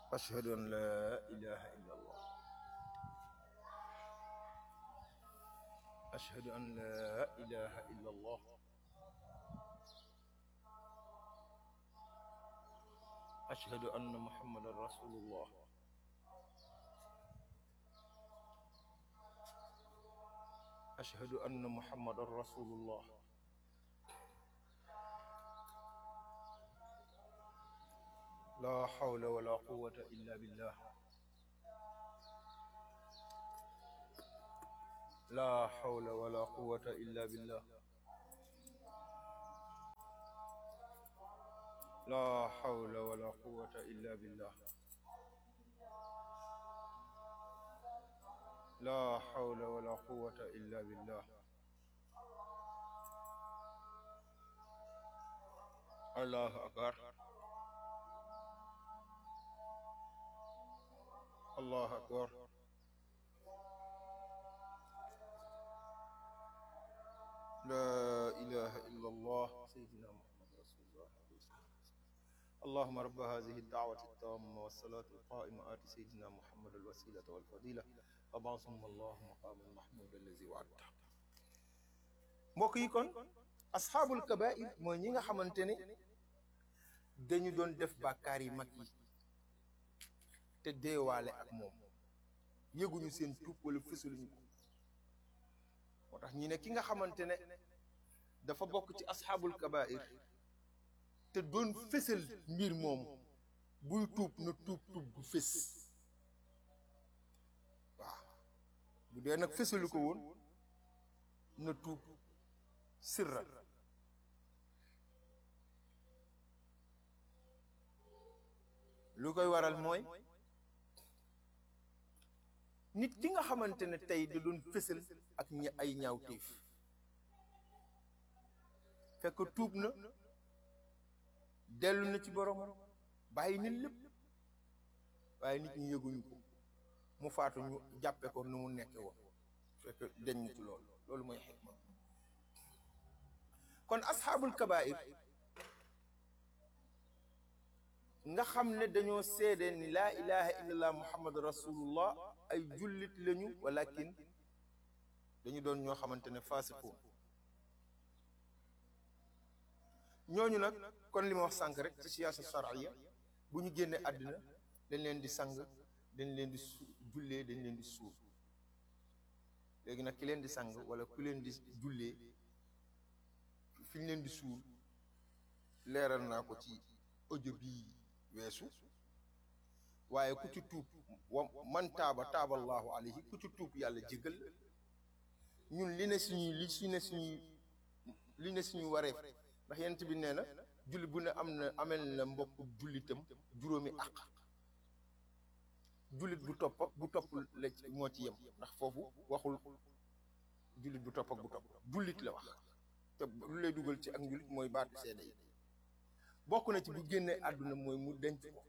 أشهد أن لا إله إلا الله أشهد أن لا إله إلا الله أشهد أن محمدا رسول الله أشهد أن محمدا رسول الله لا حول ولا قوة إلا بالله لا حول ولا قوة إلا بالله لا حول ولا قوة إلا بالله لا حول ولا قوة إلا بالله الله أكبر الله أكبر لا إله إلا الله سيدنا محمد رسول الله اللهم رب هذه الدعوة التامة والصلاة القائمة آت سيدنا محمد الوسيلة والفضيلة وبعثهم الله مقام المحمود الذي وعدته mbokk yi kon asxaabul kabair mooy ñi nga xamante ne dañu doon def bàkkaar yi mag yi te deewaale ak moom yëguñu seen tuub wala fësaluñu ko moo tax ñi ne ki nga xamante ne dafa bokk ci asxaabul kabair te doon fësal mbir moom buy tuub na tuub tuub bu fës waaw bu dee nag fësalu ko woon na tuub sirra lu koy waral mooy nit ki nga xamante ne tey da doon fësal ak ña ay ñaawteef fekk tuub na dellu na ci boromam bàyyi nit lépp waaye nit ñi yëguñu ko mu faatu ñu jàppe ko nu mu nekke woon fekk deñ na ci loolu loolu mooy xikma kon asxaabul kabair nga xam ne dañoo seede ni laa ilaha illallah muhammad rasulullah ay jullit lañu walakin dañu doon ñoo xamante ne faasiqoon ñooñu nag kon li ma wax sànq rek ci siyaasa shar'iyya bu ñu génnee àddina dañ leen di sang dañ leen di su jullee dañ leen di suul léegi nag ki leen di sang wala ku leen di jullee fi ñu leen di suul leeral naa ko ci audio bii weesu waaye ku ci tuub wa man taaba taaba allahu alayhi ku ci tuub yàlla jégal ñun li ne suñuy li si ne suñuy li ne suñu wareef ndax yent bi nee na julli bu ne am na amel na mbokk jullitam juróomi àq jullit bu topp ak bu topp la moo ci yem ndax foofu waxul jullit bu topp ak bu topp jullit la wax te lu lay dugal ci ak njullit mooy baatu seede yi bokk na ci bu génnee àdduna mooy mu denc ko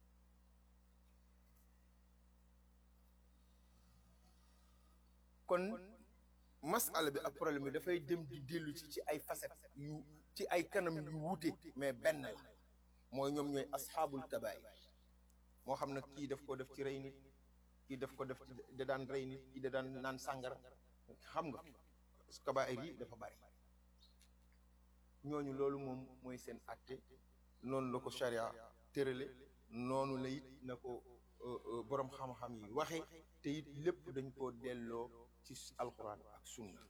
kon masala bi ak problème bi dafay dem di dellu ci ci ay facettes yu ci ay kanam yu wuute mais benn la mooy ñoom ñooy asxaabul kabaay moo xam ne kii daf ko def ci rey nit kii daf ko def ci da daan rey nit kii da daan naan sàngara xam nga kabaayir yi dafa bari ñooñu loolu moom mooy seen àtte noonu la ko sharia tërale noonu la it na ko boroom xam-xam yi waxe te it lépp dañ koo delloo ci alxuraan ak sunna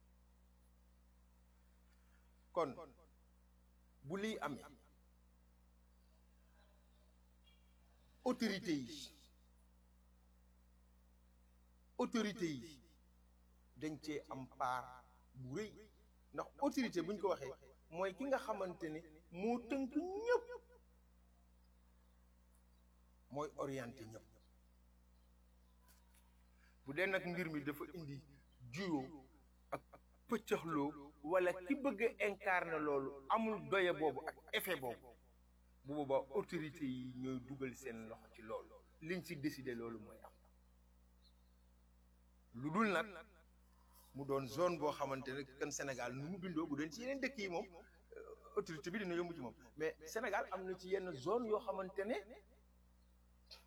kon bu liy amee autorité yi autorité yi dañ cee am part bu rëy ndax autorité bu ñu ko waxee mooy ki nga xamante ne moo tënk ñëpp mooy orienté ñëpp bu dee nag mbir mi dafa indi juyoo ak pëccëxloo wala ki bëgg a incarner loolu amul doye boobu ak effet boobu bu boobaa autorité yi ñooy dugal seen loxo ci loolu liñ ci décider loolu mooy am lu dul nag mu doon zone boo xamante ne kan Sénégal nu mu bindoo bu doon ci yeneen dëkk yi moom autorité bi dina yomb ci moom mais Sénégal am na ci yenn zone yoo xamante ne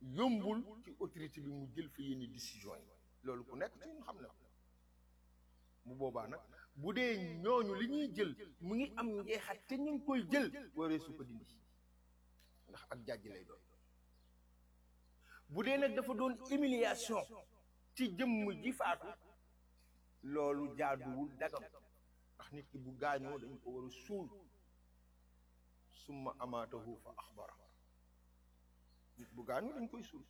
yombul ci autorité bi mu jël fi yenn décision yi loolu ku nekk ci ñun xam na ko bu boobaa nag bu dee ñooñu li ñuy jël mu ngi am njeexat te ñu ngi koy jël waree su ko dindi ndax ak jàjj lay doon bu dee nag dafa doon humiliation ci jëmm ji faatu loolu jaaduwul dagam ndax nit ki bu gaañoo dañ ko war a suul summa amaatahu fa axbara nit bu gaañoo dañ koy suul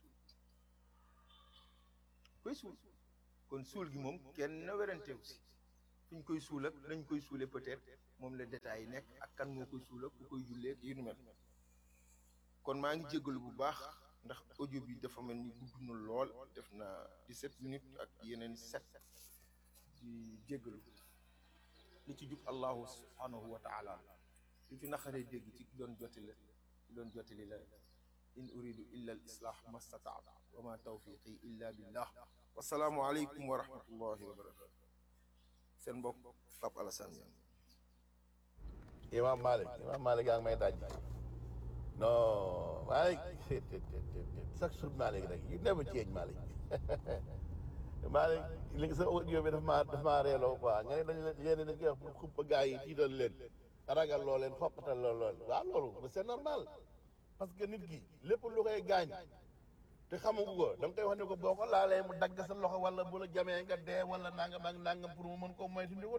koy suul kon suul gi moom kenn weranteew si fi ñu koy suul ak nañ koy suule peut-être moom la détails yi nekk ak kan moo koy suul ak ku koy jullee yu nu mel kon maa ngi jéggalu bu baax ndax audio bi dafa mel ni gudd na lool def na 17 minutes ak yeneen 7 di jéggalu li ci jub allahu subhanahu wa taala li ci naqaree dégg ci ki doon jottali la ki doon jottali la in uridu illa al islah mastataat wa ma tawfiqi illa billah wasalaamu aleykum wa rahmatullahi wa barakatu seen mbokk Pape Alassane Niang Imam Malik Imam Malik yaa ngi may daj non Malik chaque jour Malik rek you never change Malik Malik li nga sa audio bi daf maa daf maa reeloo quoi nga ne dañ leen yéen dañ koy wax pour xuppa gars yi tiital leen ragal loo leen xoppatal loo lool waaw loolu c'est normal parce que nit ki lépp lu koy gaañ te xamugu ko da nga koy wax ne ko boo ko laalee mu dagg sa loxo wala bu la jamee nga dee wala nangam ak nangam pour mu mën koo moytu ndi ko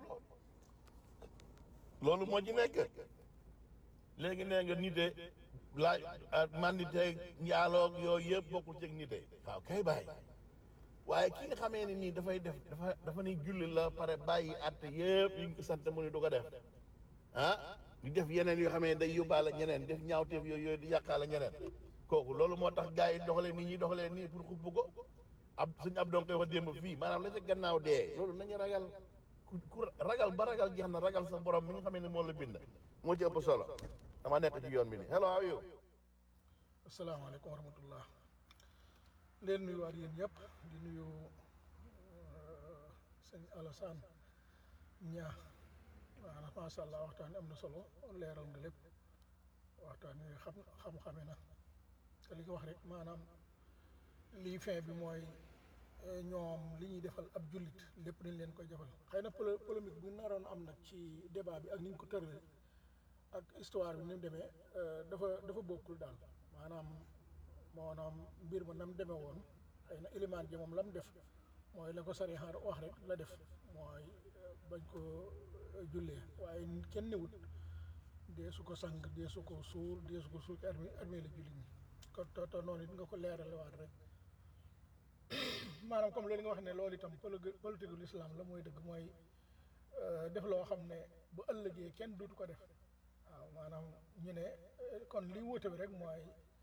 loolu moo ci nekk léegi nee nga nite laaj mandite njaaloog yooyu yëpp bokkul ci nite waaw kay bàyyi waaye ki nga xamee ne nii dafay def dafa dafa ni julli la pare bàyyi atte yëpp yi ñu ko sant mu ni du ko def ah di def yeneen yoo xamee ne day yóbbaale ñeneen def ñaawteef yooyu yooyu di yàqaale ñeneen kooku loolu moo tax gars yi doxalee nii ñuy doxalee nii pour xubb ko ab suñu ab doon koy wax démb fii maanaam la ca gannaaw dee loolu nañu ragal ku ku ragal ba ragal jeex na ragal sa borom mi nga xamee ne moo la bind moo ci ëpp solo dama nekk ci yoon bi nii hello how are you asalaamaaleykum wa rahmatullah leen nuyuwaat yéen ñëpp di nuyu sëñ Alassane ñaa waaw macha allah waxtaan wi am na solo leeral nga lépp waxtaan wi xam xam-xame na te li nga wax rek maanaam lii fin bi mooy ñoom li ñuy defal ab jullit lépp dañ leen koy defal xëy na polo polémique bu naroon am nag ci débat bi ak ni ñu ko tëralee ak histoire bi ni mu demee dafa dafa bokkul daal maanaam maanaam mbir ma nam demee woon xëy na ilimaan ji moom la mu def mooy la ko sari xaar wax rek la def mooy bañ ko jullee waaye kenn newut dee su ko sang dee su ko suur dee su ko suur ci armée armée la jullit ñi kon to to noonu it nga ko leeralewaat rek maanaam comme loolu nga wax ne loolu itam politique gu l'islam la mooy dëgg mooy def loo xam ne bu ëllëgee kenn duutu ko def waaw maanaam ñu ne kon li wóote bi rek mooy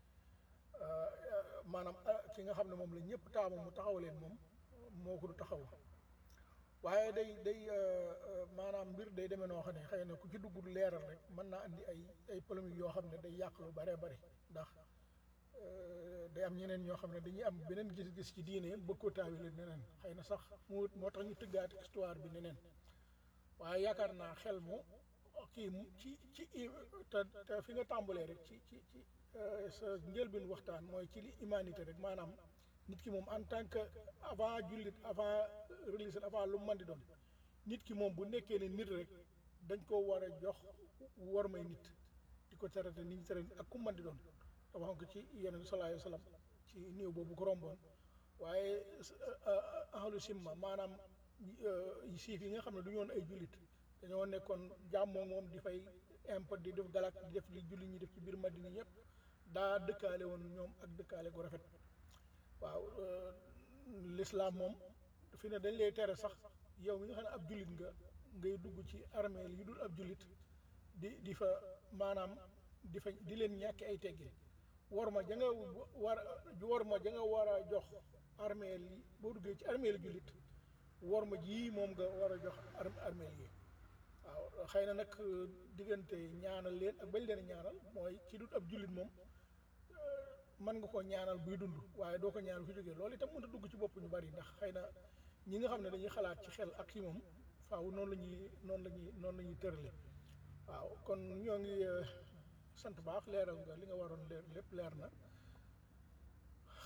maanaam ki nga xam ne moom la ñëpp taamu mu taxaw leen moom moo ko du taxaw waaye day day maanaam mbir day demee noo xam ne xëy na ku ci dugg leeral rek mën naa andi ay ay polémique yoo xam ne day yàq lu bare bari ndax day am ñeneen ñoo xam ne dañuy am beneen gis-gis ci diine bëgg ko taawile neneen xëy na sax mu moo tax ñu tëggaati histoire bi neneen waaye yaakaar naa xel mu kii mu ci ci te te fi nga tàmbalee rek ci ci ci sa njëlbeen waxtaan mooy ci li humanité rek maanaam nit ki moom en tant que avant jullit avant religion avant lu mu mën di doon nit ki moom bu nekkee ne nit rek dañ ko war a jox war may nit di ko traité ni ñu traité ak ku mën di doon te wax ko ci yeneen sallallahu alayhi wa sallam ci néew boobu ko romboon waaye ahlu simma maanaam siif yi nga xam ne du ñoon ay jullit dañoo nekkoon jàmmoo moom di fay impôt di def galak di def li jullit ñi def ci biir Madina ñëpp daa dëkkaale woon ñoom ak dëkkaale gu rafet waaw l'islam moom fi ne dañ lay tere sax yow mi nga xam ne ab jullit nga ngay dugg ci armée yi dul ab jullit di di fa maanaam di fa di leen ñàkk ay teggin war ma ja nga war war ma ja nga war a jox armée yi boo duggee ci armée li jullit war ma ji moom nga war a jox armée yi waaw xëy na nag diggante ñaanal leen ak bañ leen ñaanal mooy ci dut ab jullit moom mën nga koo ñaanal buy dund waaye doo ko ñaanal fi jógee loolu itam mën a dugg ci bopp ñu bari ndax xëy na ñi nga xam ne dañuy xalaat ci xel ak ci moom faaw noonu la ñuy noonu la ñuy noonu la ñuy tërale waaw kon ñoo ngi sant baax leeral nga li nga waroon leer lépp leer na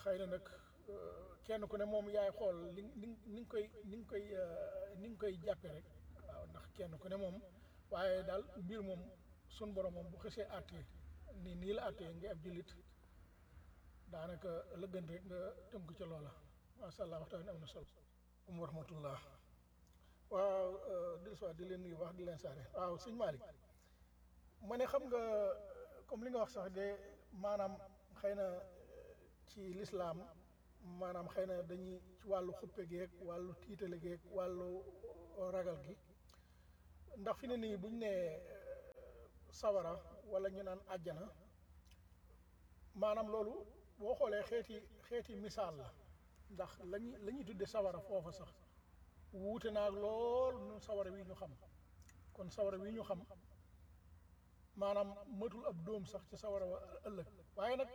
xëy na nag kenn ku ne moom yaay xool li ni ni nga koy ni nga koy ni nga koy jàppe rek waaw ndax kenn ku ne moom waaye daal mbir moom sun borom moom bu xësee àttee nii nii la àttee nga ab jullit daanaka la gën rek nga tënku ca loola macha allah waxtaan am na solo um wa rahmatullah waaw di soit di leen nuyu wax di leen saare waaw sëñ Malick ma ne xam nga comme li nga wax sax de maanaam xëy na ci lislaam maanaam xëy na dañuy ci wàllu xuppe geeg wàllu tiitale geeg wàllu ragal gi ndax fi ne nii buñ nee sawara wala ñu naan àjjana maanaam loolu boo xoolee xeeti xeeti misaal la ndax lañuy la ñuy tudde sawara foofa sax wuute naag lool ñun sawara wi ñu xam kon sawara wi ñu xam maanaam matul ab dóom sax ci sawara wa ëllëg waaye nag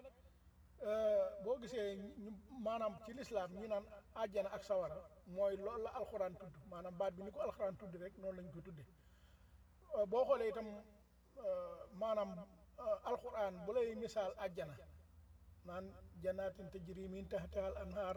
boo gisee ñu maanaam ci lislaam ñi naan àjjana ak sawara mooy loolu la alxuraan tudd maanaam baat bi ni ko alxuraan tudd rek noonu lañ ko tudde boo xoolee itam maanaam alxuraan bu lay misaal àjjana naan janaatin tajri min tahtiha al anhaar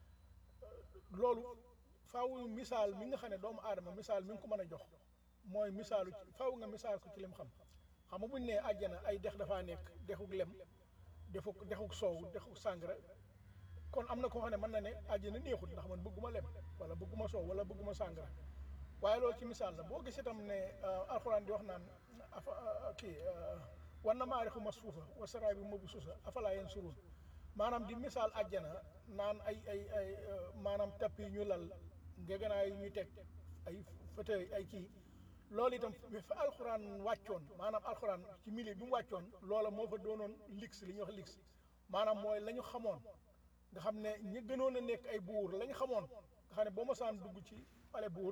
loolu faaw misaal mi nga xam ne doomu aadama misaal mi nga ko mën a jox mooy misaalu ci faaw nga misaal ko ci lim xam xam nga buñ nee àjjana ay dex dafaa nekk dexuk lem defuk dexuk soow dexuk sàngara kon am na koo xam ne mën na ne àjjana neexut ndax man bëgguma lem wala bëgguma soow wala bëgguma sàngara waaye loolu ci misaal la boo gis itam ne alxuraan di wax naan afa kii wan na maarixu masfuufa wa saraabi mabsuusa afalaa yansuruun maanaam di misaal àjjana naan ay ay ay maanaam tapp yi ñu lal ngeganaay yi ñuy teg ay fauteuil ay kii loolu itam fa alxuraan wàccoon maanaam alxuraan ci milieu bi mu wàccoon loola moo fa doonoon lix li ñuy wax lix maanaam mooy la ñu xamoon nga xam ne ñi gënoon a nekk ay buur la ñu xamoon nga xam ne boo mosaan dugg ci pale buur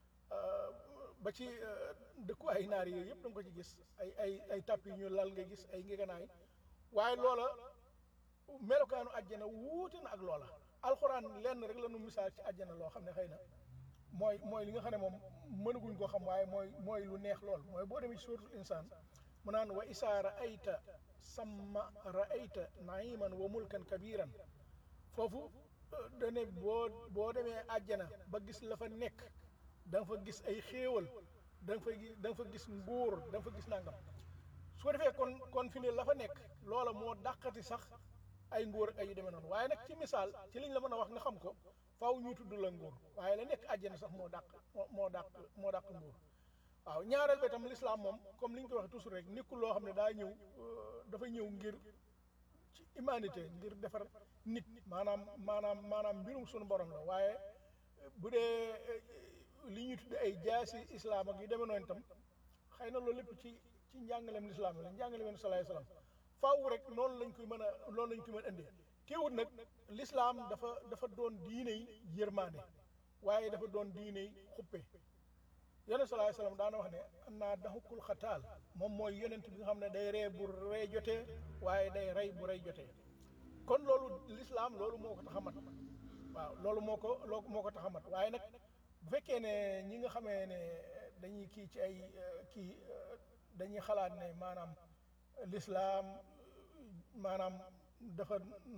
ba ci dëkku ay naar yooyu yëpp da nga ko ci gis ay ay ay tàpp yi ñu lal nga gis ay ngeganaay waaye loola melokaanu àjjana wuute na ak loola alxuraan lenn rek la nu misaal ci àjjana loo xam ne xëy na mooy mooy li nga xam ne moom mënaguñ koo xam waaye mooy mooy lu neex lool mooy boo demee ci suuratul insaan mu naan wa isaa raayta samma raayta naiman wa mulkan kabiran foofu dane boo boo demee àjjana ba gis la fa nekk da nga fa gis ay xéewal da nga fa gis da nga fa gis nguur da nga fa gis nangam su ko defee kon kon fi ne la fa nekk loola moo dàqati sax ay nguur ak ay yu demee noonu waaye nag ci misaal ci liñ la mën a wax nga xam ko faaw ñuy tudd la nguur waaye la nekk àjjana sax moo dàq moo moo dàq moo dàq nguur waaw ñaareel ba itam lislaam moom comme li ñu ko waxee toujours rek nekkul loo xam ne daa ñëw dafa ñëw ngir ci humanité ngir defar nit maanaam maanaam maanaam mbirum suñu borom la waaye bu dee li ñuy tudde ay jaasi islaam ak yu demee noonu itam xëy na loolu lépp ci ci njàngaleem lislaam la njàngaleem salaay salaam faaw rek noonu lañ koy mën a noonu lañ koy mën a indee teewut nag lislaam dafa dafa doon diiney yërmaande waaye dafa doon diiney xuppe yonent salaay salaam daana wax ne am naa daxukul xataal moom mooy yonent bi nga xam ne day ree bu rey jotee waaye day rey bu rey jotee kon loolu lislaam loolu moo ko tax a mat waaw loolu moo ko loo moo ko tax a mat waaye nag bu fekkee ne ñi nga xamee ne dañuy kii ci ay kii dañuy xalaat ne maanaam lislaam maanaam dafa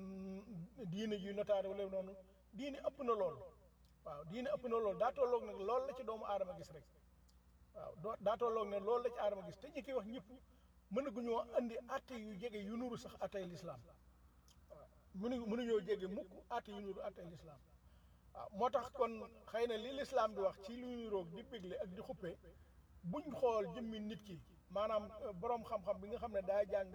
diine ji notaare wala noonu diine ëpp na lool waaw diine ëpp na lool daa tolloog nag loolu la ci doomu aadama gis rek waaw doo daa tolloog ne loolu la ci aadama gis te ñi koy wax ñëpp mënaguñoo andi atte yu jege yu nuru sax attey lislaam waaw mënu mënuñoo jege mukk atte yu nuru attey lislaam waaw moo tax kon xëy na li lislaam di wax ci lu nuroog di bégle ak di xuppe buñ xool jëmmi nit ki maanaam borom xam-xam bi nga xam ne daa jàng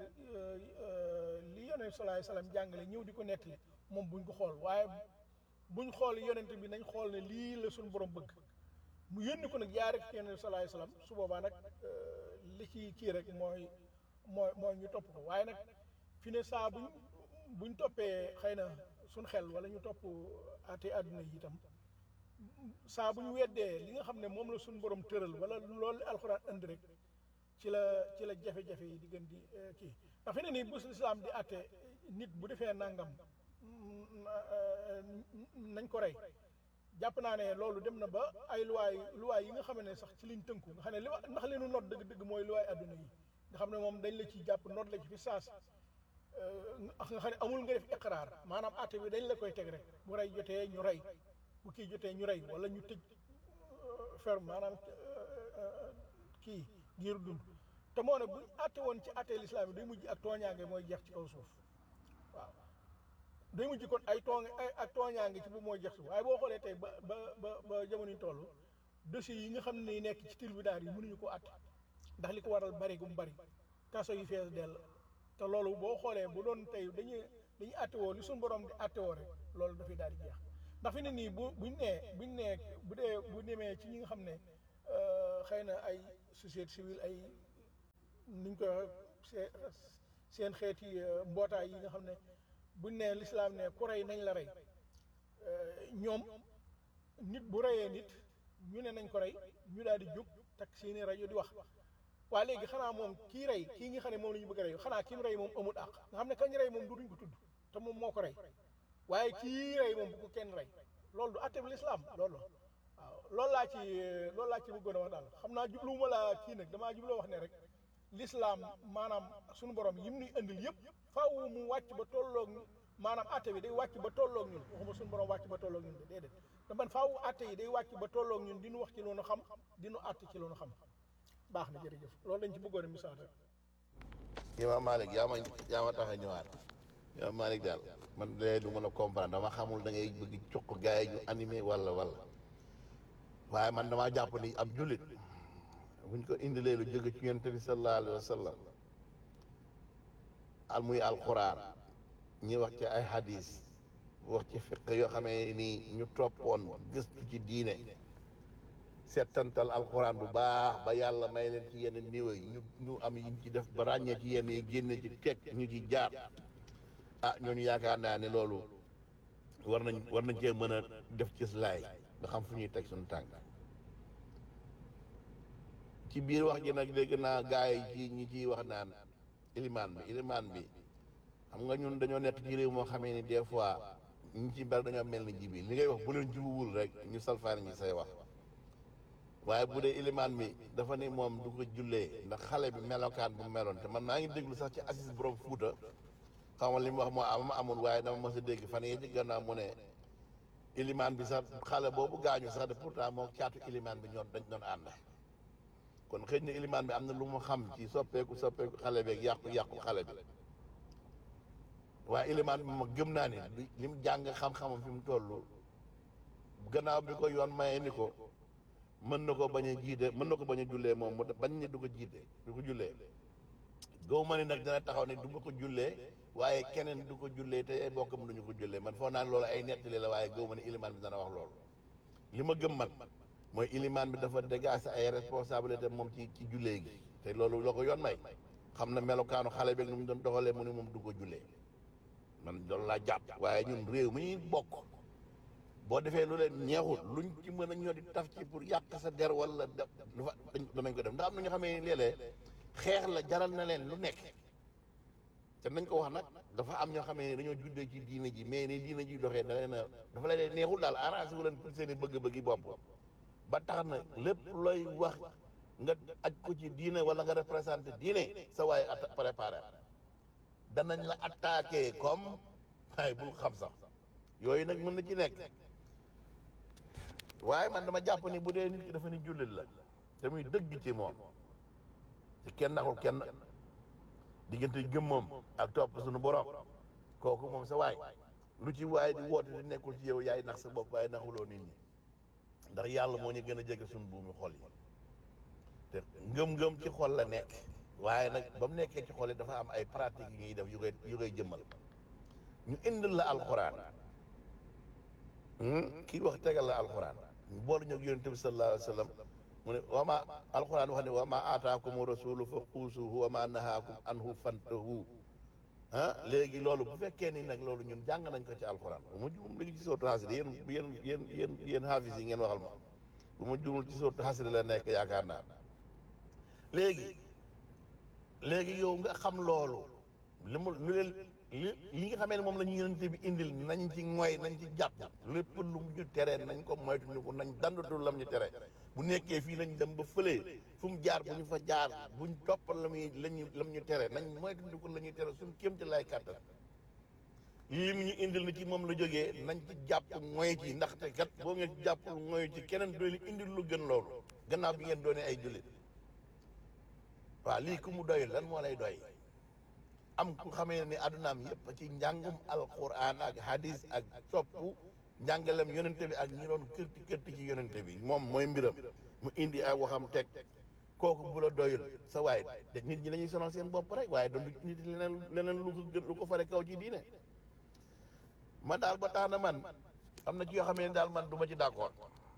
li yonent salaay salaam jàngale ñëw di ko nettali moom buñ ko xool waaye buñ xool yonent bi nañ xool ne lii la suñu borom bëgg mu yónni ko nag jaare ci yonent salaay salaam su boobaa nag li ci kii rek mooy mooy mooy ñu topp ko waaye nag fi ne saa buñ buñ toppee xëy na suñ xel wala ñu topp ate àdduna yi itam saa bu ñu weddee li nga xam ne moom la suñu borom tëral wala loolu alxuraan indi rek ci la ci la jafe-jafe yi di gën di kii ndax fi ne nii bu lislaam di àtte nit bu defee nangam nañ ko rey jàpp naa ne loolu dem na ba ay luwaay luwaay yi nga xam ne sax ci liñ tënku nga xam ne li wa ndax li nu noot dëgg-dëgg mooy luwaay adduna yi nga xam ne moom dañ la ci jàpp noot la ci fi saas nga xam ne amul nga def iqraar maanaam àtte bi dañ la koy teg rek bu rey jotee ñu rey bu kii jotee ñu rey wala ñu tëj ferme maanaam kii giiru dund te moo ne buñ àtte woon ci àtte lislaam yi day mujj ak tooñaange mooy jeex ci kaw suuf waaw day mujj kon ay tooñ ay ak tooñaange ci bu mooy jeex suuf waaye boo xoolee tey ba ba ba ba jamono ñu toll dossiers yi nga xam ne nekk ci tribunal yi mënuñu ko àtte ndax li ko waral bari gu mu bari kaso yi fees dell te loolu boo xoolee bu doon tey dañuy dañuy àtte woo li suñu borom di àtte woo rek loolu dafay daal di jeex ndax fi ne nii bu buñ nee buñ nee bu dee bu demee ci ñi nga xam ne xëy na ay société civile ay nuñ koy waxee seen xeeti mbootaay yi nga xam ne buñ nee lislaam ne ku rey nañ la rey ñoom nit bu reyee nit ñu ne nañ ko rey ñu daal di jóg takk seeni rajo di wax waa léegi xanaa moom kii rey kii nga xam ne moom la ñu bëgg a rey xanaa ki mu rey moom amul àq nga xam ne kañ rey moom du duñ ko tudd te moom moo ko rey waaye kii rey moom bu ko kenn rey loolu du àtte bi lislaam loolu waaw loolu laa ci loolu laa ci bëggoon a wax daal xam naa jubluwuma la kii nag damaa jubloo wax ne rek lislaam maanaam suñu borom yim nuy indil yëpp faaw mu wàcc ba tolloog maanaam àtte bi day wàcc ba tolloog ñun waxuma suñu borom wàcc ba tolloog ñun de déedéet da man faaw àtte yi day wàcc ba tolloog ñun di nu wax ci loonu xam di nu àtte ci loonu xam baax na jërëjëf loolu lañ ci bëggoon a misaal rek Imaam Malick yaa ma yaa ma tax a ñëwaat Imaam Malick daal man de du mën a comprendre dama xamul da ngay bëgg cuq gars yi ñu animé wala wala waaye man damaa jàpp ni ab jullit buñ ko indilee lu jóge ci yonent bi sallallahu alayhi wa sallam al muy alquran ñi wax ci ay hadis wax ci fiq yoo xamee ni ñu toppoon gëstu ci diine settantal alquran bu baax ba yàlla may leen ci yenn niveau yi ñu ñu am yiñ ci def ba ràññee ci yenn yi génne ci teg ñu ci jaar ah ñooñu yaakaar naa ne loolu war nañ war nañ cee mën a def ci laay nga xam fu ñuy teg suñu tànk ci biir wax ji nag dégg naa gars yi ci ñi ciy wax naan ilimaan bi ilimaan bi xam nga ñun dañoo nekk ci réew moo xamee ni des fois ñi ci bari dañoo mel ni jibi li ngay wax bu leen jubuwul rek ñu salfaani ñi say wax waaye bu dee ilimaan bi dafa ni moom du ko jullee ndax xale bi melokaan bu meloon te man maa ngi déglu sax ci assis borom fuuta xam nga li mu wax moo am amul waaye dama mos a dégg fan yii ci gannaaw mu ne ilimaan bi sax xale boobu gaañu sax de pourtant moo caatu ilimaan bi ñoom dañ doon ànd kon xëy na ilimaan bi am na lu mu xam ci soppeeku soppeeku xale beeg yàqu yàqu xale bi waaye ilimaan bi ma gëm naa ni li mu jàng xam-xamam fi mu toll gannaaw bi ko yoon maye ni ko mën na ko bañ a jiite mën na ko bañ a jullee moom mu bañ ni du ko jiite du ko jullee gaw ma ni nag dina taxaw ni du ma ko jullee waaye keneen du ko jullee te ay bokkam duñu ko jullee man foog naa ne loolu ay nettali la waaye gaw ma ni ilimaan bi dana wax loolu li ma gëm man mooy ilimaan bi dafa dégager ay responsabilité moom ci ci jullee gi te loolu la ko yoon may xam na melokaanu xale beeg nu mu doon doxalee mu ni moom du ko jullee man loolu laa jàpp waaye ñun réew mi ñuy bokk boo defee lu leen ñeexul luñ ci mën a ñoo di taf ci pour yàq sa der wala def lu fa danañ ko def ndax am na ñoo xamee ni léeg-léeg xeex la jaral na leen lu nekk te nañ ko wax nag dafa am ñoo xamee ni dañoo juddee ci diine ji mais ni diine ji doxee da leen a dafa leen neexul daal arrangé wu leen pour seen i bëgg-bëggi bopp ba tax na lépp looy wax nga aj ko ci diine wala nga représenté diine sa waaye at préparé danañ la attaqué comme waaye bul xam sax yooyu nag mën na ci nekk waaye man dama jàpp ni bu dee nit ki dafa ni jullit la te muy dëgg ci moom te kenn naxul kenn diggante gëm moom ak topp suñu borom kooku moom sa waay lu ci waay di woote di nekkul ci yow yaay nax sa bopp waaye naxuloo nit ñi ndax yàlla moo ñu gën a jege suñu buumi xol yi te ngëm-ngëm ci xol la nekk waaye nag ba mu nekkee ci xol yi dafa am ay pratiques yu ñuy def yu koy yu koy jëmmal ñu indil la alxuraan kii wax tegal la alxuraan boolu ñëw yonente bi sallallahu alayhi wa sallam mu ne wama alxuraan wax ne wama aataakum rasulu fa xuusuhu wama nahaakum anhu fantahu ah léegi loolu bu fekkee ni nag loolu ñun jàng nañ ko ci alxuraan bu ma juum léegi ci sootu xasri yéen yéen yéen yéen yéen haafis yi ngeen waxal ma bu ma juumul ci sootu xasri la nekk yaakaar naa léegi léegi yow nga xam loolu li mu lu leen li li nga xamee ne moom la ñu yonente bi indil nañ ci ngoy nañ ci jàpp lépp lu mu ñu tere nañ ko moytu ñu ko nañ dandatu lam ñu tere bu nekkee fii nañ dem ba fële fu mu jaar bu ñu fa jaar buñ toppal la muy lañu lam ñu tere nañ moytu ñu ko la ñuy tere suñ kéem ci lay kàttan lim ñu indil na ci moom la jógee nañ ci jàpp ngoy ci ndaxte kat boo ngeen jàppul ngoy ci keneen doon indil lu gën loolu gannaaw bi ngeen doonee ay jullit waaw lii ku mu doyul lan moo lay doy am ku xamee ni addunaam yëpp ci njàngum alquran ak hadis ak soppu njàngalem yonente bi ak ñi doon kërti kërti ci yonente bi moom mooy mbiram mu indi ay waxam teg kooku bu la doyul sa waay de nit ñi dañuy sonal seen bopp rek waaye doon nit leneen leneen lu ko gën lu ko fare kaw ci diine man daal ba tax na man am na ci yoo xamee ne daal man du ma ci d'accord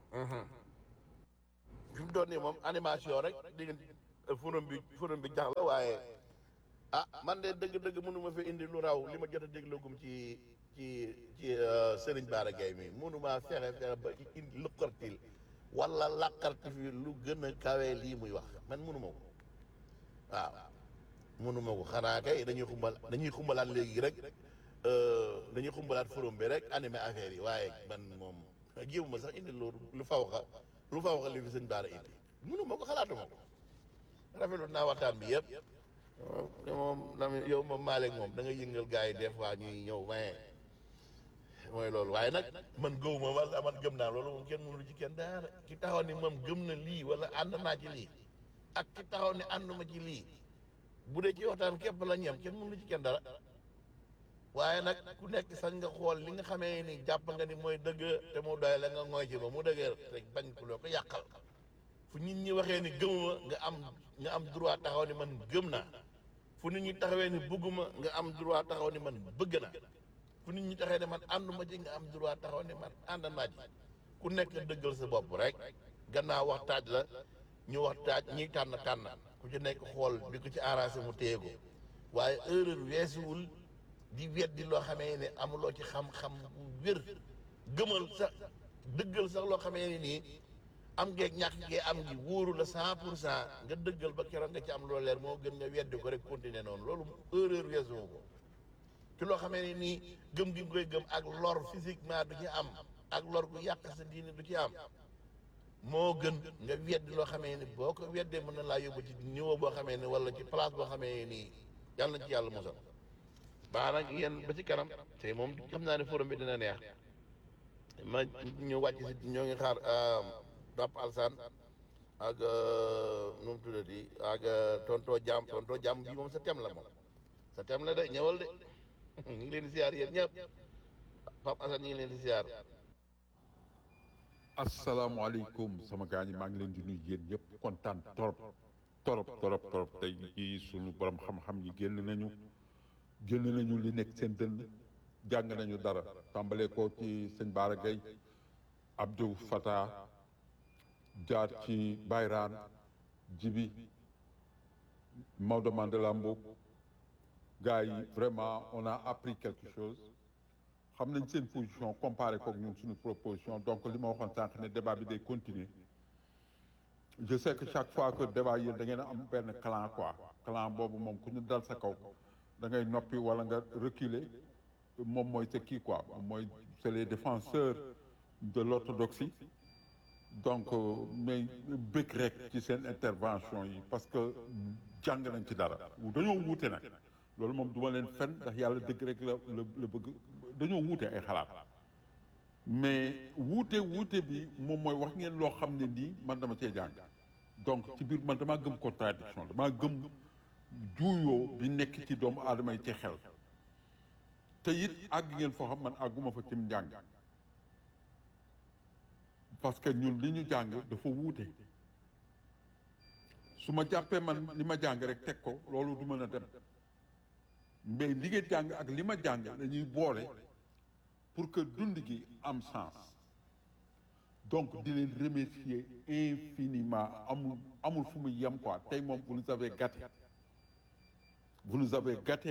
fi mu doon nii moom animation rek di nga forum bi forum bi jax la waaye ah man de dëgg-dëgg mënuma fi indi lu raw li ma jot a déglagum ci ci ci Serigne Bara Gaye mi mënuma fexe fexe ba indi luqartil wala laqarti fi lu gën a kawee lii muy wax man mënuma ko waaw mënuma ko xanaa kay dañuy xumbal dañuy xumbalaat léegi rek dañuy xumbalaat forum bi rek animé affaire yi waaye man moom jéemuma sax indi lu lu fawxa lu fawxa li fi sëñ Bara indi mënuma ko xalaatuma ko rafetlu naa waxtaan bi yëpp waaw te moom Lamine yow moom Malick moom da nga yëngal gars yi des fois ñuy ñëw mais mooy loolu waaye nag man gëw ma wala man gëm naa loolu moom kenn mënu ci kenn dara ki taxaw ni moom gëm na lii wala ànd naa ci lii ak ki taxaw ni ànduma ci lii bu dee ci waxtaan képp la ñem kenn mënu ci kenn dara waaye nag ku nekk sax nga xool li nga xamee ni jàpp nga ni mooy dëgg te mu doy la nga ngooy ci ba mu dëgër te bañ ku loo ko yàqal fu nit ñi waxee ni gëmuma nga am nga am droit taxaw ni man gëm naa fu nit ñi taxawee ni bëgguma nga am droit taxaw ni man bëgg na fu nit ñi taxawee ne man ànduma ci nga am droit taxaw ni man ànd naa ci ku nekk dëggal sa bopp rek gannaaw wax taaj la ñu wax taaj ñiy tànn tànn ku ci nekk xool di ko ci arrangé mu téye ko waaye erreur weesuwul di weddi loo xamee ne amuloo ci xam-xam bu wér gëmal sax dëggal sax loo xamee ne nii am ngeeg ñàkk ngee am ngi wóoru la cent pour cent nga dëggal ba keroog nga ci am loo leer moo gën nga weddi ko rek continuer noonu loolu erreur weesuwu ko ci loo xamee ne nii gëm gi nga koy gëm ak lor physiquement du ci am ak lor gu yàq sa diine du ci am moo gën nga weddi loo xamee ni boo ko weddee mën na laa yóbbu ci niveau boo xamee ni wala ci place boo xamee nii yàlla na ci yàlla mosal baax nag yéen ba ci kanam te moom xam naa ne forum bi dina neex ma ñu wàcc si ñoo ngi xaar Pape Alsane ak nu mu tuddati ak tonto jàmm tonto jàmm bi moom sa tem la moom sa tem la de ñëwal de ñu ngi leen di siyaar yéen ñëpp Pape Alsane ñu ngi leen di siyaar asalaamaaleykum sama gaa ñi maa ngi leen di nuyu yéen ñëpp kontaan torop torop torop torop tey ci sunu borom xam-xam yi génn nañu génn nañu li nekk seen dënn jàng nañu dara tàmbalee ko ci sëñ Bara Gaye Abdou Fata jaar ci Bayraan Jibi Maodo Mandela Mboup gars yi vraiment on a appris quelque chose xam nañ seen position comparé kook ñun suñu proposition donc li ma waxoon sànq ne débat bi day continuer je sais que chaque fois que débat yéen da ngeen a am benn clan quoi clan boobu moom ku ñu dal sa kaw da ngay noppi wala nga reculer moom mooy sa kii quoi moom mooy c'est les défenseurs de l'orthodoxie donc mais bëgg rek ci seen intervention yi parce que jàng nañ ci dara dañoo wuute nag loolu moom duma leen fen ndax yàlla dëgg rek la la la bëgg dañoo wuute ay xalaat mais wuute wuute bi moom mooy wax ngeen loo xam ne nii man dama cee jàng donc ci biir man damaa gëm contradiction damaa gëm juuyoo bi nekk ci doomu aadama yi ci xel te it àgg ngeen foo xam man àgguma fa cim njàng parce que ñun li ñu jàng dafa wuute su ma jàppee man li ma jàng rek teg ko loolu du mën a dem mais li ngeen jàng ak li ma jàng dañuy boole pour que dund gi am sens donc di leen remercier infiniment amul amul fu muy yem quoi tey moom vous nous avez gâté vous nous avez gâté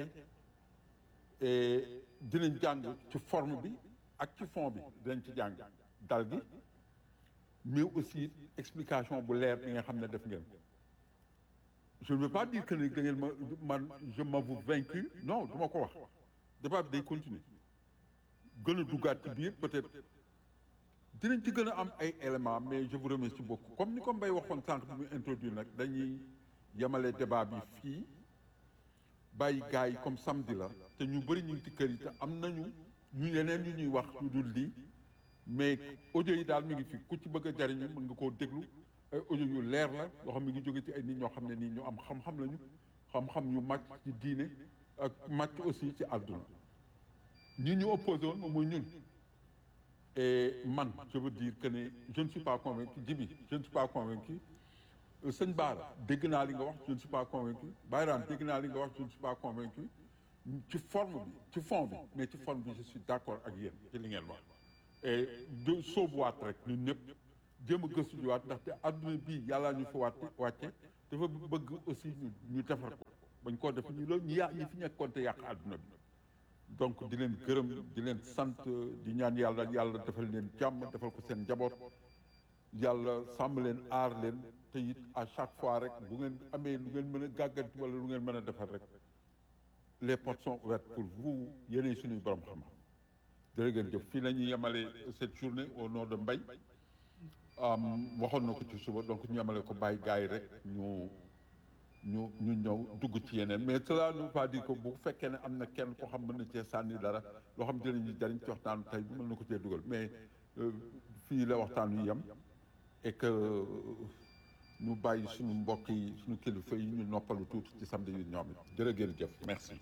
et dinañ jàng ci forme bi ak ci fond bi dinañ ci jàng dal gi mais aussi explication bu leer bi nga xam ne def ngeen ko je ne veux pas dire que ne da ngeen ma man je m'avoue vaincu non du ma ko wax débat bi day continuer gën a duggaat ci biir peut-être dinañ ci gën a am ay éléments mais je vous remercie beaucoup comme ni ko Mbaye waxoon sànq bi muy introduire nag dañuy yemale débat bi fii bàyyi gars yi comme samedi la te ñu bëri ñu ngi ci kër yi te am nañu ñu yeneen yu ñuy wax ñu dul lii mais audio yi daal mi ngi fi ku ci bëgg a jariñu mën nga koo déglu ay audio yu leer la yoo xam mi ngi jóge ci ay nit ñoo xam ne nii ñu am xam-xam lañu xam-xam ñu màcc ci diine ak màcc aussi ci àdduna ñi ñu opposé woon moom mooy ñun et man je veux dire que ne je ne suis pas convaincu Djibi je ne suis pas convaincu sëñ Baara dégg naa li nga wax je ne suis pas convaincu Bayraan dégg naa li nga wax je ne suis pas convaincu ci forme bi ci fond bi mais ci forme bi je suis d'accord ak yéen ci li ngeen wax et de soobuwaat rek ñun ñëpp jéem a gëstu jiwaat ndaxte adduna bii yàlla ñu fa wàtte wàcce dafa bëgg aussi ñu ñu defar ko bañ koo def ñu loolu ñu yàq ñi fi nekkoon te yàq adduna bi donc di leen gërëm di leen sant di ñaan yàlla yàlla defal leen jàmm defal ko seen njaboot yàlla sàmm leen aar leen te it à chaque fois rek bu ngeen amee lu ngeen mën a gàgganti wala lu ngeen mën a defar rek les portes sont ouvertes pour vous yéenay suñuy borom xam jërë ngeen jëf fii la ñuy yemale cette journée au nom de Mbaye waxoon na ko ci suba donc ñu yemale ko bàyyi gars yi rek ñu ñu ñu ñëw dugg ci yeneen mais cela ne veut pas dire que bu fekkee ne am na kenn koo xam mën na cee sànni dara loo xam dinañu jariñ ci waxtaanu tey bi mën na ko cee dugal mais fii la waxtaan wi yem et que ñu bàyyi suñu mbokk yi suñu kilifa yi ñu noppalu tuuti ci samedi yi ñoom it jërë ngeen jëf merci.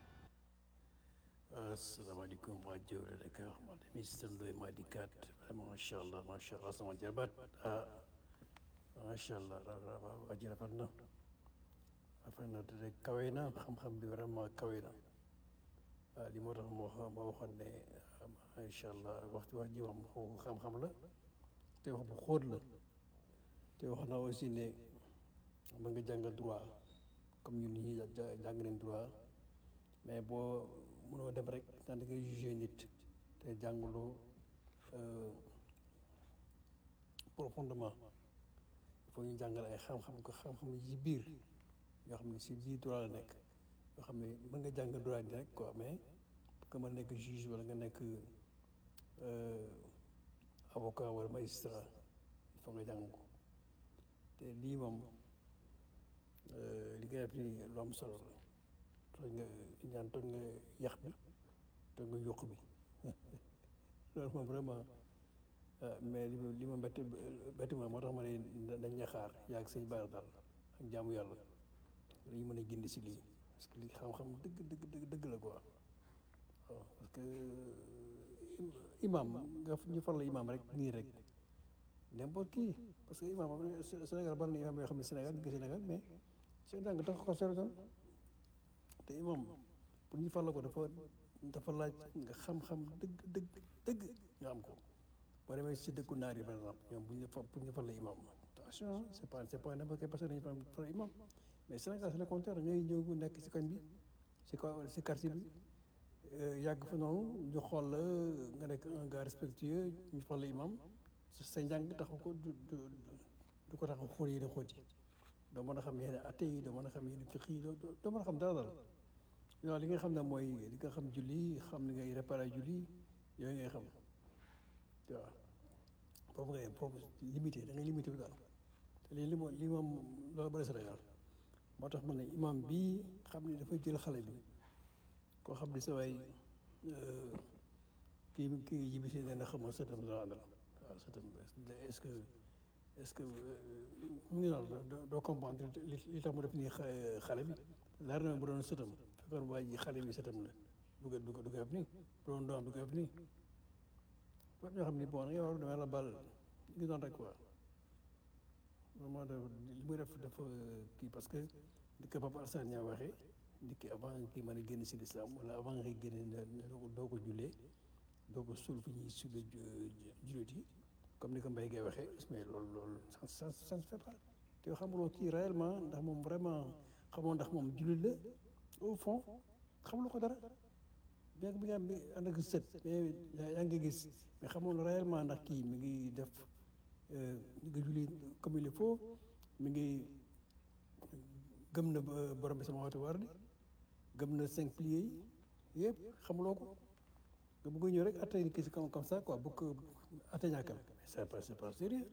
asalaamaaleykum waa Jowle Dakar man de ministre Ndoye Madi Kat vraiment macha allah macha allah sama jarbaat ah macha allah waa ji rafet na rafet na te kawe na xam-xam bi vraiment kawe na ah li moo tax moo moo waxoon ne macha allah waxtu wax ji wax xam-xam la te wax bu xóot la te wax na aussi ne ba nga jàng droit comme ñun ñi jàng nañ droit mais boo mënoo dem rek naan da ngay jugé nit te jànguloo profondément il faut ñu jàngal ay xam-xam ko xam-xam yi biir yoo xam ne si biir droit la nekk yoo xam ne mën nga jàng droit ni rek quoi mais que ma nekk juge wala nga nekk avocat wala magistrat il faut nga jàng ko te lii moom li nga def nii lu am solo la tooñ nga ñaan tooñ nga yax bi tooñ nga yokk bi loolu moom vraiment mais li ma li ma bett bett ma moo tax ma ne dañ ña xaar yaa ak sëñ Bara daal ak jaamu yàlla dañu mën a gindi si lii parce que lii xam-xam dëgg dëgg dëgg dëgg la quoi waaw parce que imam nga ñu far la imam rek nii rek n'importe qui parce que imam Sénégal bari na imam yoo xam ne Sénégal ñu ngi Sénégal mais seen jàng tax ko sori te imam pour ñu fal la ko dafa dafa laaj nga xam-xam dëgg dëgg dëgg nga am ko boo demee si dëkku naar yi par exemple ñoom bu ñu fa pour ñu fal la imam attention c'est pas c'est pas n'importe quelle personne dañu fal fal imam mais Sénégal c'est le contraire ngay ñëw nekk si koñ bi si ko si quartier bi yàgg fa noonu ñu xool la nga nekk un gars respectueux ñu fal la imam sa njàng taxu ko du du du ko tax a xóot yi di xóot yi doo mën a xam yenn atte yi doo mën a xam yenn fiq yi doo doo mën a xam dara dara yow li nga xam ne mooy li nga xam julli xam ni ngay réparé julli yooyu ngay xam waaw foofu ngay foofu limité da ngay limité wu daal te lii li moom lii moom loolu bëri Sénégal moo tax ma ne imam bii xam ne dafa jël xale bi koo xam ne sa waay kii kii yi bi si nee na xam nga sëtam la àndal waaw sëtam est-ce que est-ce que mu ngi noonu doo comprendre li tax mu def nii xale bi leer na bu doon sëtam fekkoon waa ji xale bi sëtam la du ko du ko du ko def nii bu doon doom du ko def nii boobu ñoo xam ni bon yow dama la bal ngi noonu rek quoi vraiment da li muy def dafa kii parce que di ko Papa Alassane ñaa waxee di ki avant kii mën a génn si l'islam wala avant nga génne doo ko jullee doo ko suul fi ñuy suulee jullit yi comme ni ko Mbaye Gueye waxee mais loolu loolu ça ça ne fait pas te xamuloo kii réellement ndax moom vraiment xamoo ndax moom jullit la au fond xamuloo ko dara bien que bi nga am ànd ak sët mais yaa ngi gis mais xamuloo réellement ndax kii mi ngi def mi ngi julli comme il faut mi ngi gëm na borom bi sama waxtu war di gëm na cinq piliers yi yëpp xamuloo ko nga bëgg ñëw rek atte ni kii si comme comme ça quoi bëgg ko atte ñàkkal c'est pas c'est pas sérieux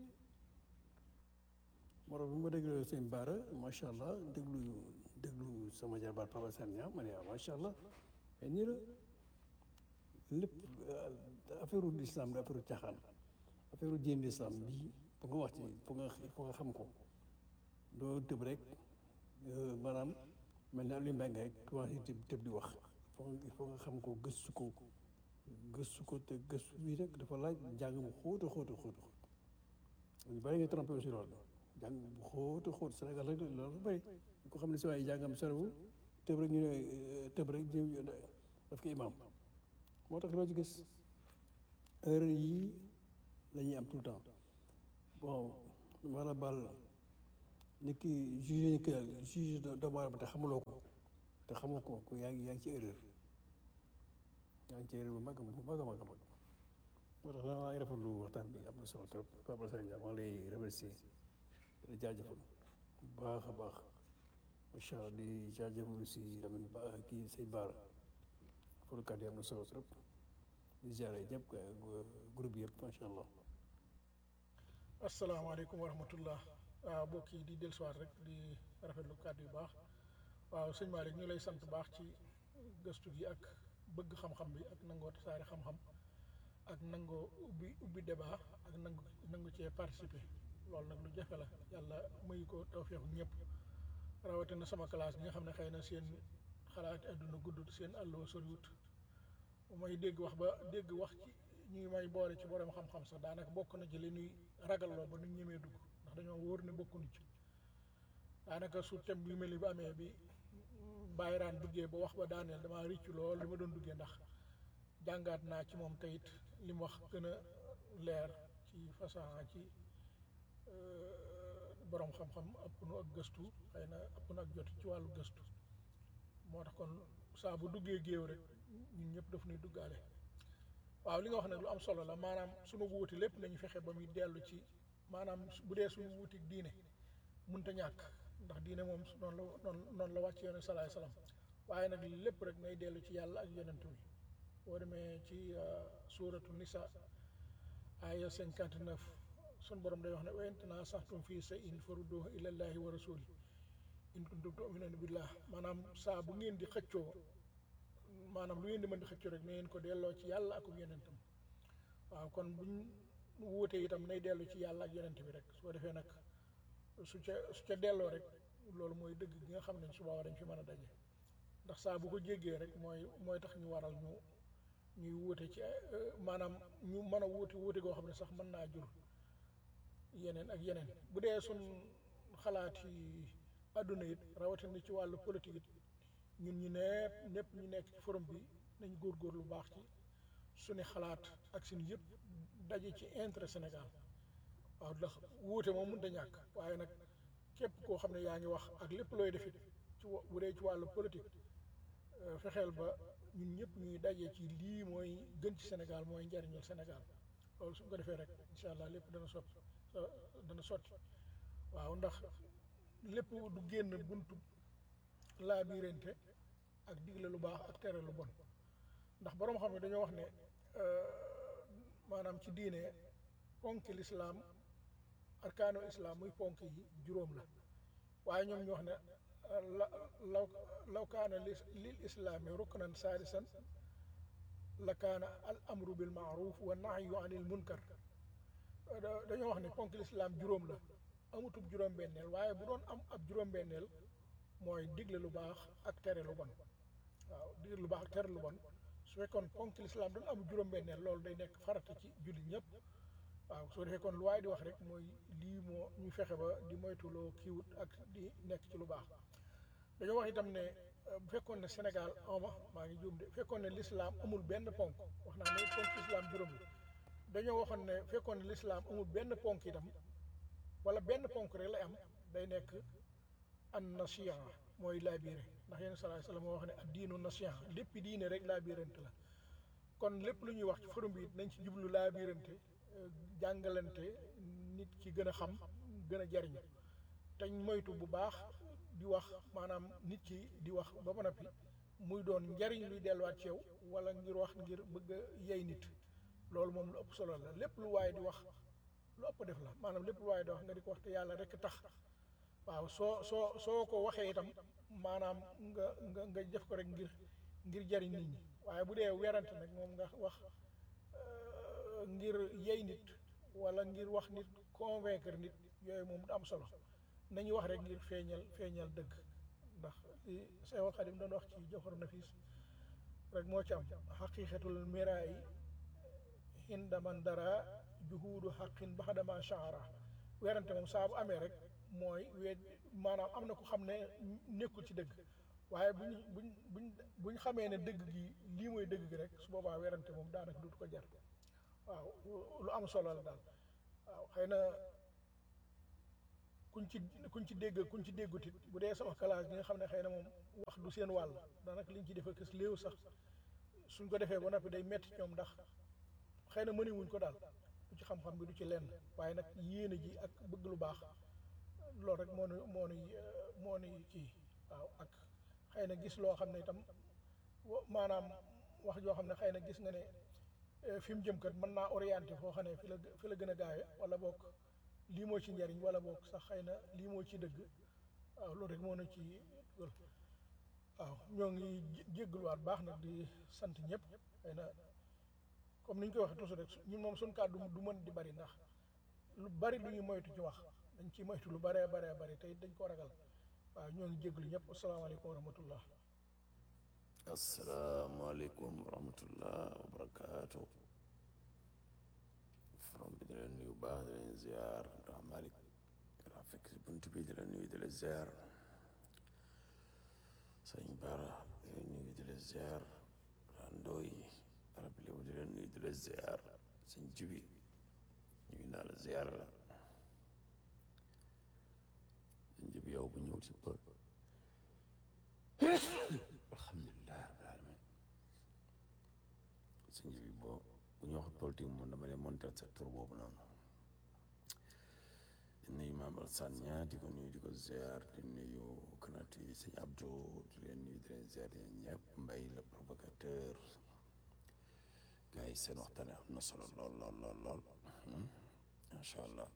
moo tax bi ma déglu seen baara macha allah déglu déglu sama jarbaat Papa Sania ma ne ah macha allah mais nii la lépp affaire u l'islam da affaire u caaxaan affaire u diine l'islam bii pour nga wax ci pour nga pour nga xam ko doo tëb rek maanaam mel ni Aliou Mbengue rek commencé tëb tëb di wax il faut nga xam ko gëstu ko gëstu ko te gëstu bii rek dafa laaj jàng mu xóot a xóot a xóot ñu bëri nga trompé aussi loolu jàng bu xóot a xóot Sénégal rek loolu bëri ko xam ne si waaye jàngam sorewul tëb rek ñu ne tëb rek ñu daf ko imaam moo tax loo ci gis heure yii la ñuy am tout le temps bon wala bal ni ki juge ni ki juge doomu aadama te xamuloo ko te xamoo ko ko yaa ngi yaa ngi ci erreur yaa ngi ci erreur bu mag bu mag a mag a mag moo tax maa ngi rafetlu waxtaan bi am na solo trop Papa Sane maa ngi lay remercier di jaajëfal bu baax a baax macha allah di jaajëfal si Lamine Ba kii say baara pour kàddu yi am na solo trop di ziare ñëpp groupe yëpp macha allah. asalaamaaleykum wa rahmatullah waaw mbokk yi di dellusiwaat rek di rafetlu kàddu yu baax waaw sëñ Malick ñu lay sant baax ci gëstu gi ak bëgg xam-xam bi ak nangoo tasaare xam-xam ak nangoo ubbi ubbi débat ak nangu nangu cee participer loolu nag lu jafe la yàlla muy ko tawfeexu ñëpp rawatina sama classe bi nga xam ne xëy na seen xalaat àdduna guddut seen àlloo soriwut may dégg wax ba dégg wax ci ñuy may boole ci borom xam-xam sax daanaka bokk na ci li ñuy ragalloo ba nu ñemee dugg ndax dañoo wóor ne bokkuñu ci daanaka su tem yu mel ni bu amee bi bàyyiraan duggee ba wax ba daaneel damaa riccu lool li ma doon duggee ndax jàngaat naa ci moom tayit li mu wax gën a leer ci façon ci borom xam-xam ëpp nu ak gëstu xëy na ëpp nu ak jot ci wàllu gëstu moo tax kon saa bu duggee géew rek ñun ñëpp daf nuy duggaale waaw li nga wax nag lu am solo la maanaam sunu wuuti lépp nañu fexe ba muy dellu ci maanaam bu dee suñu wuuti diine munta ñàkk ndax diine moom noonu la noonu noonu la wàcc yonent salaay salaam waaye nag lépp rek nay dellu ci yàlla ak yonent bi boo demee ci suuratu nisa aya cinquante neuf sun borom day wax ne wa in tanaaza'tum fii shay'in farudduuhu ilallaahi wa rasuuli in kuntum tu'minuuna billah maanaam saa bu ngeen di xëccoo maanaam lu ngeen di mën di xëccoo rek na ngeen ko delloo ci yàlla ak yonentam waaw kon buñ wuutee itam nay dellu ci yàlla ak yonent bi rek su ko defee nag su ca su ca delloo rek loolu mooy dëgg gi nga xam ne su boobaa dañ fi mën a daje ndax saa bu ko jéggee rek mooy mooy tax ñu waral ñu ñuy wuute ci maanaam ñu mën a wuute wuute goo xam ne sax mën naa jur yeneen ak yeneen bu dee sun xalaat yi àdduna it rawatina ci wàllu politique it ñun ñu nepp ñëpp ñu nekk ci forum bi nañ góorgóor lu baax ci suñu xalaat ak suñu yëpp daje ci intérêt Sénégal waaw ndax wuute moom mënut a ñàkk waaye nag képp koo xam ne yaa ngi wax ak lépp looy defit ci wa- bu dee ci wàllu politique fexeel ba ñun ñëpp ñuy daje ci lii mooy gën ci Sénégal mooy njariñul Sénégal loolu su ko defee rek incha allah lépp dana sotti dana sotti waaw ndax lépp du génn buntu laa biirante ak digle lu baax ak tere lu bon ndax boroom xam ne dañoo wax ne maanaam ci diine ponki lislaam arkaanu islaam muy ponk yi juróom la waaye ñoom ñu wax ne la law law kaana lis lil islaami ruknan saadisan la kaana al amru bil maaruf wa nahyu anil munkar dañoo wax ne ponk lislaam juróom la amutub juróom-benneel waaye bu doon am ab juróom-benneel mooy digle lu baax ak tere lu bon waaw digle lu baax ak tere lu bon su fekkoon ponk lislaam doon am juróom-benneel loolu day nekk farata ci jullit ñëpp waaw soo defee kon lu waaye di wax rek mooy lii moo ñu fexe ba di moytuloo kiiwut ak di nekk ci lu baax dañoo wax itam ne bu fekkoon ne Sénégal ama maa ngi juum de fekkoon ne lislaam amul benn ponk wax naa ne ponk lislaam juróom la dañoo waxoon ne fekkoon ne lislaam amul benn ponk itam wala benn ponk rek lay am day nekk an nasiha mooy laabiire ndax yéen salaay salaam moo wax ne ad diinu nasiha lépp diine rek laabiirante la kon lépp lu ñuy wax ci forum bi it nañ ci jublu laabiirante jàngalante nit ki gën a xam gën a jariñu te moytu bu baax di wax maanaam nit ki di wax ba ba noppi muy doon njariñ luy delluwaat ci yow wala ngir wax ngir bëgg a yey nit loolu moom lu ëpp solo la lépp lu waaye di wax lu ëpp def la maanaam lépp lu waaye di wax nga di ko wax te yàlla rek tax waaw soo soo soo ko waxee itam maanaam nga nga nga def ko rek ngir ngir jariñ nit ñi waaye bu dee werante nag moom nga wax euh, ngir yey nit wala ngir wax nit convaincre nit yooyu moom du am solo nañu wax rek ngir feeñal feeñal dëgg ndax li Seexul Xadim doon wax ci Jawharu Nafis rek moo ci am xaqiqatul miraay inda man dara juhuudu xaqin baxdama shahara werante moom saa bu amee rek mooy weet maanaam am na ko xam ne nekkul ci dëgg waaye buñ buñ buñ buñ xamee ne dëgg gi lii mooy dëgg gi rek su boobaa werante moom daanaka dootu ko jar waaw lu am solo la daal waaw xëy na kuñ ci kuñ ci dégg kuñ ci déggut it bu dee sama classe bi nga xam ne xëy na moom wax du seen wàll daanaka liñ ci defee kës léew sax suñ ko defee ba noppi day metti ñoom ndax xëy na mënewuñ ko daal du ci xam-xam bi du ci lenn waaye nag yéene ji ak bëgg lu baax loolu rek moo nu moo nuy moo nuy kii waaw ak xëy na gis loo xam ne itam wa- maanaam wax joo xam ne xëy na gis nga ne eh, fi mu jëm kat mën naa orienté foo xam ne fi la gë- fi la gën a gaawe wala boog lii moo ci njariñ wala boog sax xëy na lii moo ci dëgg waaw loolu rek moo na ci dugal waaw ñoo ngi jé- jéggluwaat baax nag di sant ñëpp xëy na comme ni ñu koy waxee toujours rek su- ñun moom suñu kàddu du mën di bari ndax lu bari lu ñuy moytu ci wax dañ ci moytu lu baree baree bari tey dañ ko ragal waaw ñoo ngi jégglu ñëpp asalaamaaleykum wa rahmatullah asalaamaaleykum wa rahmatullah wa barakaatu from bi di leen nuyu baax di leen ziar ndax Malick daa fekk si bunt bi di leen nuyu di leen ziar sëñ Bara di leen nuyu di leen ziar Ndooy arab lébu di leen nuyu di leen ziar sëñ Jibi nuyu naa la ziar la sëñ Jibi yow bu ñëw si pël alhamdulilah rabbil alamin sëñ bi boo bu ñu wax politique moom dama leen monter sa tur boobu noonu di nuyu Mame Alassane Niang di ko nuyu di ko ziar di nuyu kanati sëñ Abdou di leen nuyu di leen ziar yéen ñëpp mbay le provocateur gars yi seen waxtaan am na solo lool lool lool lool macha allah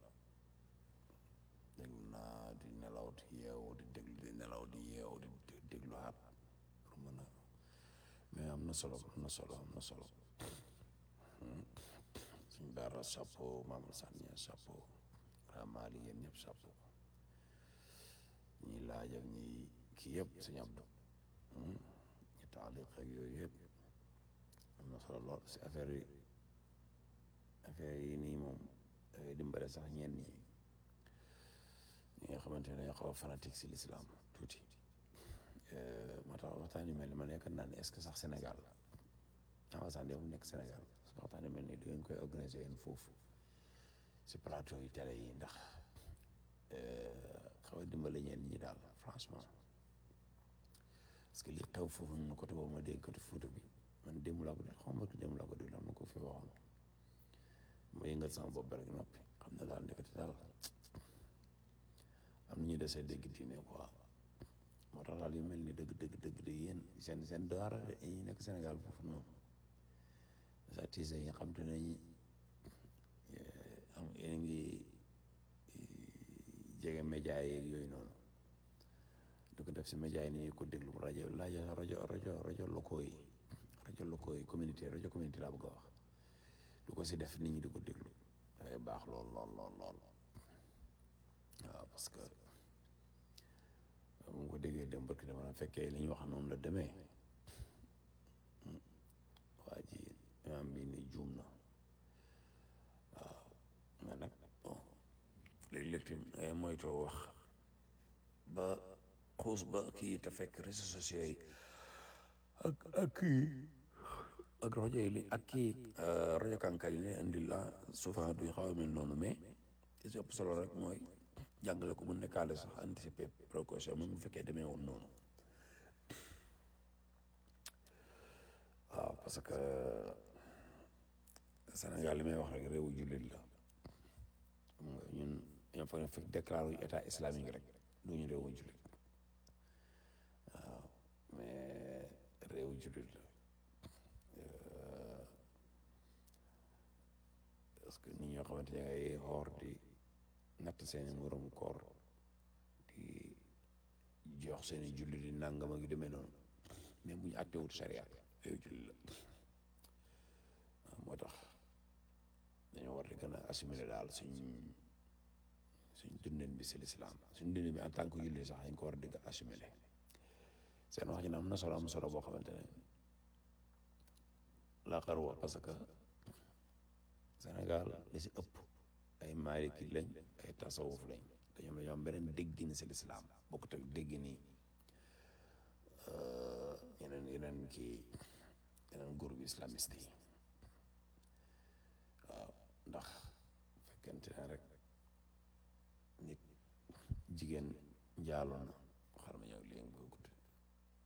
déglu naa di nelaw di yeewu di déglu di nelaw di yeewu di dé- déglu aat pour mën a mais am na solo am na solo am na solo suñ baara chapeau Mame Alassane Niang chapeau ramali yéen ñëpp chapeau ñi laaj ak ñi kii yëpp suñu Abdou ñi taaliq ak yooyu yëpp am na solo lool si affaire yi affaire yi nii moom dafay dimbale sax ñenn ñi ñi nga xamante ne dañoo xaw a fanatique si l'islam tuuti moo tax waxtaan yu mel ni ma nekk naa ne est-ce que sax Sénégal la waxtaan yow mu nekk Sénégal parce que waxtaan yu mel ni da ngeen koy organiser yéen foofu si plateau yi télé yi ndax xaw a dimbale ñenn ñi daal franchement parce que li xew foofu noonu côté boobu ma dégg côté Fuuta bi man démb laa ko déglu xaw ma ko démb laa ko déglu am na ko fi waxoon ma yëngal sama bopp rek noppi xam ne daal ndekete daal am na ñu desee dégg diine quoi moo tax daal yu mel ni dëgg dëgg dëgg de yéen seen seen daara yi nekk Sénégal foofu noonu artistes yi nga xam te ne ñi am yéen ngi jege média yeeg yooyu noonu du ko def si média yi ni ko déglu rajo rajo rajo rajo rajo locaux yi rajo locaux yi communauté rajo communauté laa bëgg a wax du ko si def nit ñi di ko déglu dafay baax lool lool lool lool waaw parce que mu ko déggee dem barki dama na fekkee li ñu wax noonu la demee waa ji imaam bi ni juum na waaw mais nag bon léeg-léeg tamit ngay moytoo wax ba xuus ba kii te fekk réseaux sociaux yi ak ak kii ak rajo yi li ak kii rajo kànkar yi ne indi la souvent du xaw a mel noonu mais li si ëpp solo rek mooy jàngale ko mu nekkaale sax anticiper précaution même bu fekkee demee woon noonu waaw parce que Sénégal li may wax rek réewu jullit la xam nga ñun ñoo fa fekk déclaré état islamique rek du ñu réewu jullit waaw mais jullit la parce que nit ñoo xamante ne ngay xoor di natt seeni moroom koor di jox seeni jullit di nangam ak yu demee noonu mais bu ñu àttewut sariya yooyu jullit la moo tax dañoo war di gën a assimiler daal suñ suñ dundin bi si lislaam suñ dundin bi en tant que jullit sax dañ ko war di gën a assimiler seen wax ji na am na solo am solo boo xamante ne la xarwa parce que Sénégal li si ëpp ay maaliki lañ ay tasawuf lañ te ñoom dañoo am beneen déggin si lislaam bokkut ak déggin yi yeneen yeneen kii yeneen groupe islamiste yi waaw ndax fekkente ne rek nit jigéen njaaloo na